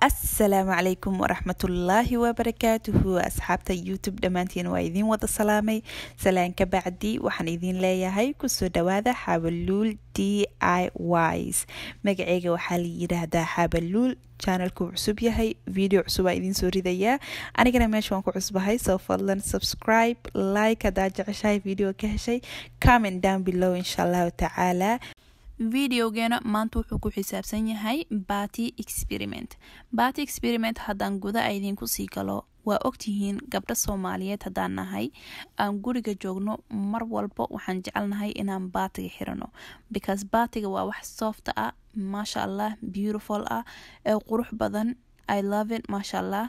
asalaamu calaykum waraxmatullaahi wabarakaatuhu asxaabta youtube dhammaantiin waa idiin wada salaamay salaan ka bacdi waxaan idiin leeyahay kusoo dhawaada xabaluul d i ys magaceyga waxaa la yidhaahdaa xabaluul janalku cusub yahay video cusubaa idiin soo ridayaa anigana meesha waan ku cusbahay soo fadlan subscribe like haddaa jeceshahay video ka heshay comment down below insha allahu tacaala videogeena maanta wuxuu ku xisaabsan yahay baty experiment baty experiment haddaan guda idinku sii galo waa ogtihiin gabdho soomaaliyeed haddaan nahay aan guriga joogno mar walba waxaan jecelnahay inaan baatiga xirano because baatiga waa wax soofta ah maasha allah beautiful ah ee qurux badan i love it maasha allah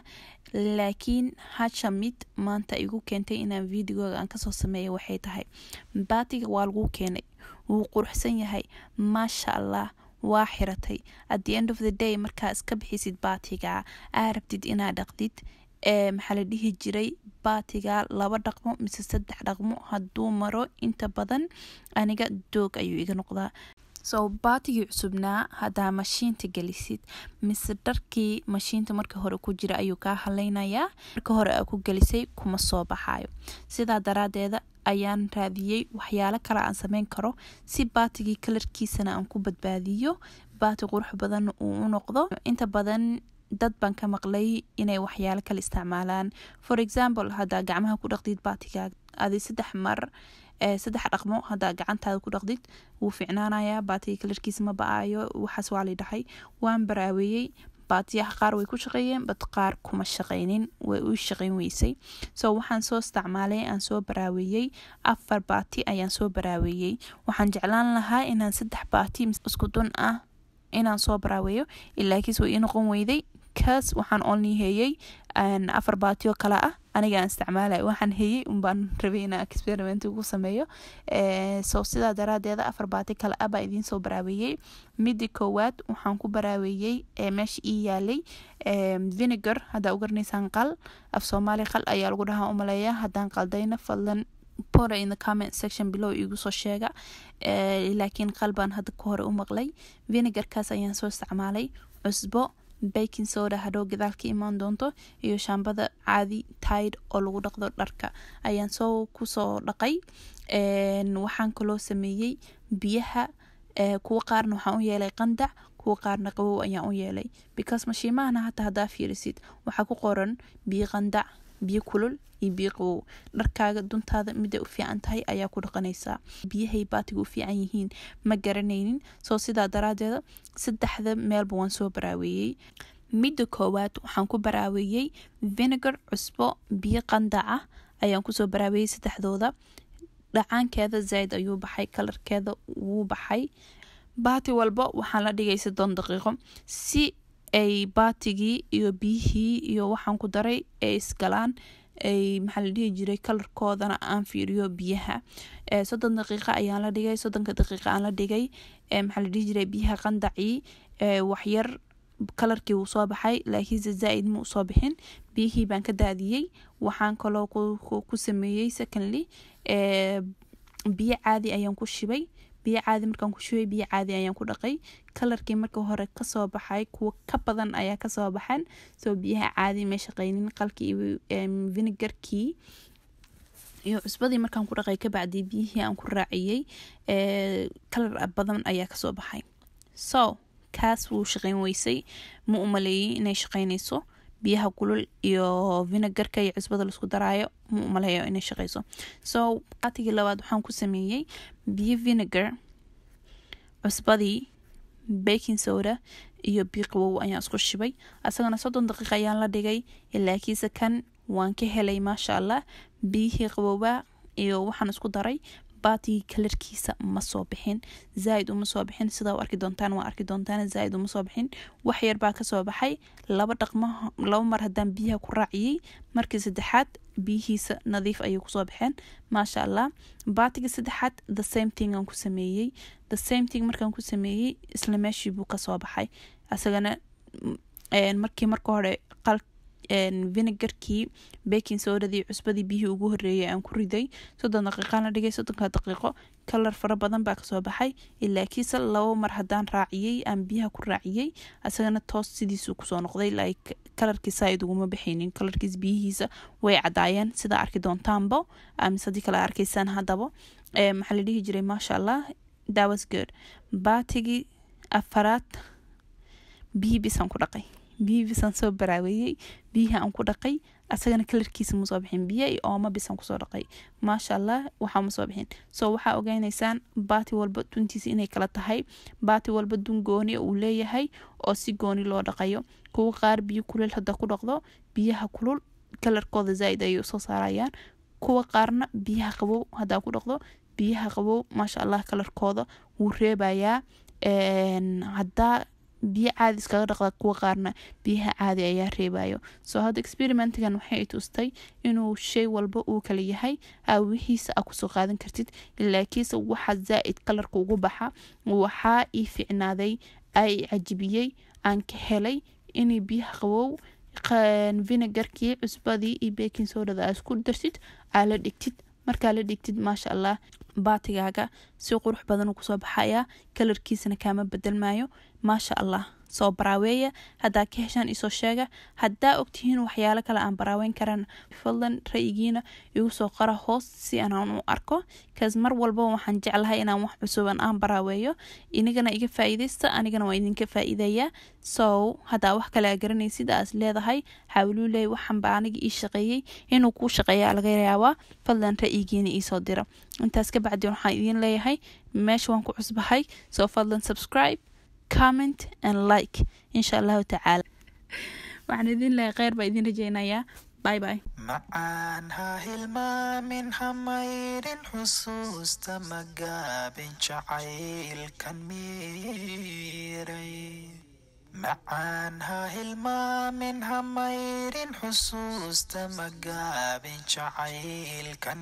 laakiin hasha mid maanta igu keentay inaan videoga aan kasoo sameeya waxay tahay baatiga waa lagu keenay wuu quruxsan yahay maasha allah waa xiratay at the end of the day markaa iska bixisid baatiga aa rabtid inaad dhaqdid ee maxaa la dhihi jiray baatiga laba dhaqmo mise saddex dhaqmo hadduu maro inta badan aniga doog ayuu iga noqdaa so baatigii cusubnaa haddaa mashiinta gelisid mise dharkii mashiinta marka hore ku jira ayuu kaa haleynayaa marka hore aa ku gelisay kuma soo baxayo sidaa daraadeeda ayaan raadiyey waxyaalo kale aan sameyn karo si baatigii kalarkiisana aan ku badbaadiyo baati qurux badan uu u noqdo inta badan dad baan ka maqlay inay waxyaalo kale isticmaalaan for example haddaa gacmaha ku dhaqdid baatiga adi saddex mar saddex dhaqmo haddaa gacantaada ku dhaqdid wuu ficnaanayaa baatiga kalarkiisa ma ba-ayo waxaas waa la dhahay waan baraaweeyey baatiyaha qaar way ku shaqeeyeen bad qaar kuma shaqeynin way u shaqeyn weysay so waxaan soo isticmaalay aan soo baraaweeyey afar baati ayaan soo baraaweeyey waxaan jeclaan lahaa inaan saddex baati isku dun ah inaan soo baraaweeyo ilaakiis way ii noqon weyday kaas waxaan only heeyey afar baatiyo kale ah aniga aan isticmaalay waxaan heeyey unbaan rabay inaan experiment ugu sameeyo so sidaa daraadeeda afar baati kale ah baa idiin soo baraaweeyey midi koowaad waxaan ku baraaweeyey meesha ii yaalay vinegar haddaa u garanaysaan qal af soomaali qal ayaa lagu dhahaa umaleeya haddaan qaldayna fadlan pora in the comment section below igu soo sheega laakiin qalbaan hadda ka hore u maqlay vinegarkaas ayaan soo isticmaalay cusbo baking soda hadhow gadaal ka imaan doonto iyo shaambada caadi tide oo lagu dhaqdo dharka ayaan soo kusoo dhaqay waxaan kaloo sameeyey biyaha kuwa qaarna waxaan u yeelay qandac kuwa qaarna qabow ayaan u yeelay because mashiimahana hataa haddaa fiirisid waxaa ku qoran biyo qandac biyo kulul iyo biyo qabow dharkaaga duntaada miday u fiican tahay ayaa ku dhaqanaysaa biyahay baatiga u fiican yihiin ma garanaynin soo sidaa daraadeeda saddexda meelba waan soo baraaweeyey midda koowaad waxaan ku baraaweeyey vinegar cusbo biyo qandac ah ayaan kusoo baraaweeyey saddexdooda dhacaankeeda zaaid ayuu baxay kalarkeeda wuu baxay baati walba waxaan la dhigay soddon daqiiqo si ay baatigii iyo biyihii iyo waxaan ku daray ay isgalaan ay maxaa la dhihi jiray kalarkoodana aan fiiriyo biyaha soddon daqiiqa ayaan la dhigay soddonka daqiiqa aan la dhigay maxaa la dhihi jiray biyaha qandacii waxyar kalarkii wuu soo baxay laakiinse zaa-id ma usoo bixin biyihii baan ka daadiyey waxaan kaloo ku sameeyey secondly biyo caadi ayaan ku shibay biyo caadi markaan ku shubay biyo caadi ayaan ku dhaqay kalarkii marka hore kasoo baxay kuwa ka badan ayaa kasoo baxan soo biyaha caadi may shaqeynin qalkii iyo vinegarkii iyo cusbadii markaan ku dhaqay kabacdi biyihii aan ku raaciyey kalar badan ayaa kasoo baxay so kaas wuu shaqeyn weysay ma umaleeyey inay shaqeynayso biyaha kulul iyo vinegarka iyo cusbada laisku daraayo ma umaleeyo inay shaqeyso so baatigii labaad waxaan ku sameeyey biyo vinegar cusbadii baking soda iyo biyo qabow ayaan isku shibay asagana soddon daqiiqa ayaan la dhigay laakiinse kan waan ka helay maasha allah biyihii qabowba iyo waxaan isku daray baatigii kalarkiisa ma soo bixin zaaid uma soo bixin sidaa u arki doontaan waa arki doontaan zaaid uma soo bixin wax yar baa kasoo baxay laba dhaqmo laba mar haddaan biyaha ku raaciyey markii saddexaad biyihiisa nadiif ayay kusoo baxeen maasha allah baatiga saddexaad the same thing aan ku sameeyey the same thing markaan ku sameeyey isla meeshii buu kasoo baxay asagana markii marka hore qal vinegarkii baking sodadii cusbadii biyihii ugu horeeyay aan ku riday soddon daqiiqaan la dhigay soddonka daqiiqo kalar fara badan baa kasoo baxay ilaa kiisa labo mar haddaan raaciyey aan biyaha ku raaciyey asagana toos sidiisuu kusoo noqday like kalarkiisa ayd uguma baxaynin kalarkiis biyihiisa way cadaayeen sida arki doontaanbo mise haddii kale arkaysaan haddaba maxaa la dhihi jiray maasha allah dawas good baatigii afaraad biyii bisaan ku dhaqay biyii bisaan soo baraaweeyey biyihii aan ku dhaqay asagana kalarkiisa ma soo bixin biyo iyo ooma bisaan kusoo dhaqay maasha allah waxaa ma soo bixin so waxaa ogeynaysaan baati walba duntiisa inay kala tahay baati walba dun gooni uu leeyahay oo si gooni loo dhaqayo kuwa qaar biyo kuleel hadda ku dhaqdo biyaha kulul kalarkooda zaaid ayay usoo saarayaan kuwa qaarna biyaha qabow haddaa ku dhaqdo biyaha qabow maasha allah kalarkooda wuu reebayaa haddaa biyo caadi iskaga dhaqda kuwa qaarna biyaha caadi ayaa reebayo soo hadda experimentigan waxay tustay inuu shay walba uu kala yahay aawihiisa a kusoo qaadan kartid laakiinse waxa zaa-id kalarka ugu baxa waxaa ii ficnaaday ay cajibiyey aan ka helay inay biyaha qabow vinegarkii cusbadii iyo baking sodada aa isku dartid aa la dhigtid markaa la dhigtid maasha allah baatigaaga si qurux badan kusoo baxaya kalarkiisana kaama bedelmayo maasha allah soo baraaweeya haddaa ka heshaan isoo sheega haddaa ogtihiin waxyaalo kale aan baraaweyn karan fadlan ra-yigiina igu soo qara hoos si aanaan u arko kaas mar walba waxaan jeclahay inaan wax cusuban aan baraaweeyo inagana iga faa-iidaysta anigana waa idinka faa-iidayaa so haddaa wax kale a garanaysid aas leedahay xaawiluley waxanba aniga ii shaqeeyey inuu kuu shaqeeya laga yaabaa fadlan ra-yigiina iisoo dira intaas ka bacdi waxaan idiin leeyahay meesha waan ku cusbahay soo fadlan subscribe comment and like insha allahu tacaala waxaan idin leeyahay kheyr baa idin rajeynayaa bye bye macaan ha hilmaamin hamaydhin xusuusta magaabin jacaylkan miiray macaan ha hilmaamin hamaydhin xusuusta magaabin jacaylkan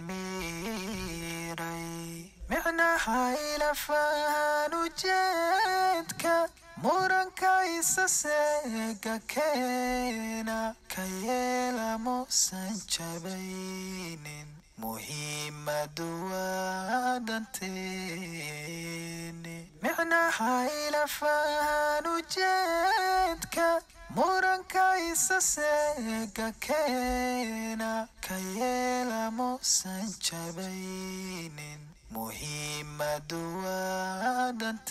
miiray micnaha ilafahan ujeedka muranka isa seega keena ka yeela muusan jabaynin muhiimadu waa danteeni micnaha ilafahan ujeedka muranka isa seega keena ka yeela muusan jabaynin muhiimadu waa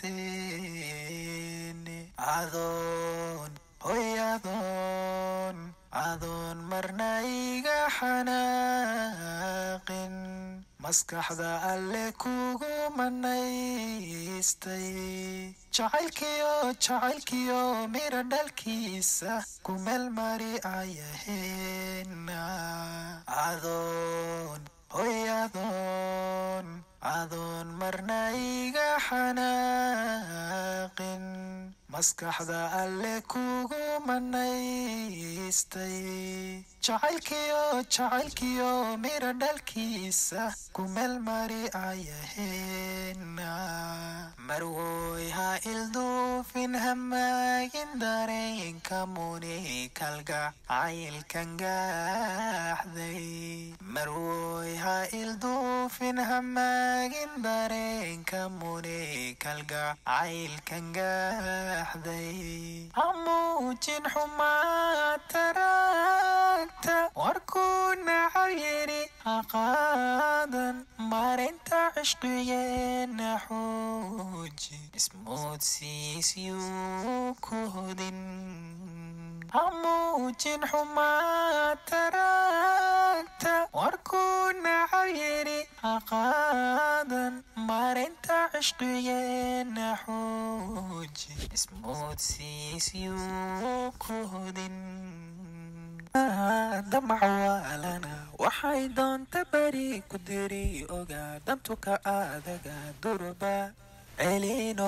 danteeni adoon hoy adoon adoon marna iga xanaaqin maskaxda alle kugu manaystay jacaylkiyo jacaylkiyo mira dhalkiisa ku meel mari ayaheena adoon hoy adoon adoon marna iga xanaaqin maskaxda alle kugu manaystay jacaylkiyo jacaylkiyo mira dhalkiisa ku meel mari ayaheena marwoy ha ilduufin hamaagin dareenka muni kalgacaylkan gaaxday marwoy ha ilduufin hamaagin dareenka muni kalgacaylkan gaaxday hamuujin xumaa taraagta warkuu nacayiri haqaadan marinta cishqigeena xuuji ismoodsiisyuu ku hodin hamuujin xumaa taraagta warkuu nacayiri haqaadan marinta cishqigeena xuuji ismoodsiisyuu ku hodin damac waalana waxay doonta beri ku diri ogaa dantuka adaga durba celin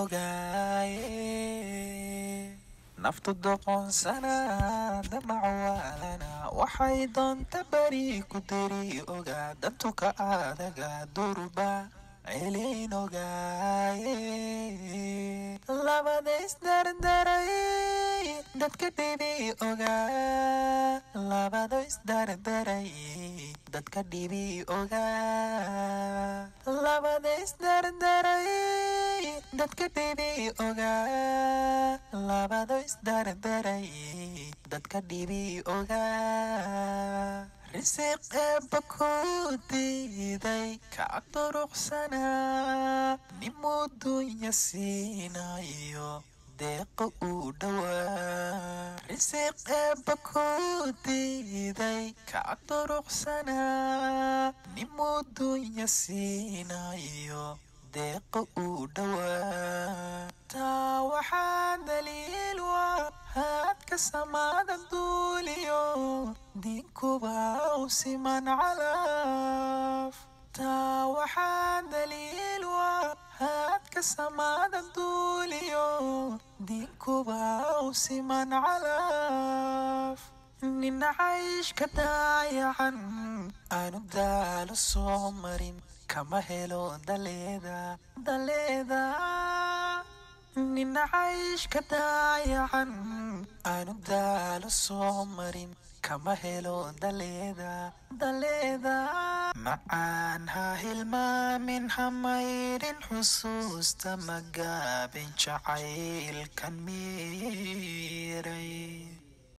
ogaaye naftu doqonsana damac waalana waxay doonta beri ku diri ogaa dantuka adaga durba celin ogaaye labada isdardaray dadka dhibi ogaa labado isdardaray dadka dhibi ogaa labada isdardaray dadka dhibi ogaa labado isdardaray dadka dhibi ogaa risiq eebba ku diiday kacag duruqsanaa nimuu dunya siinayo deeqa uu dhowaa risiq eebba ku diiday kacag duruqsanaa nimuu dunya siinayo deeqa uu dhowaa taa waxaa daliil waa haadka samaada duuliyo diinkuba u siman calaaf taa waxaa daliil waa haadka samaada duuliyo diinkuba u siman calaaf nina cayshka daayacan aanu daalo soo marin kama helo daleeda daleeda nina cayshka daayacan aanu daalo soo marin kama helo daleeda daleeda macaan ha hilmaamin ha maydhin xusuusta magaabin jacaylkan miiray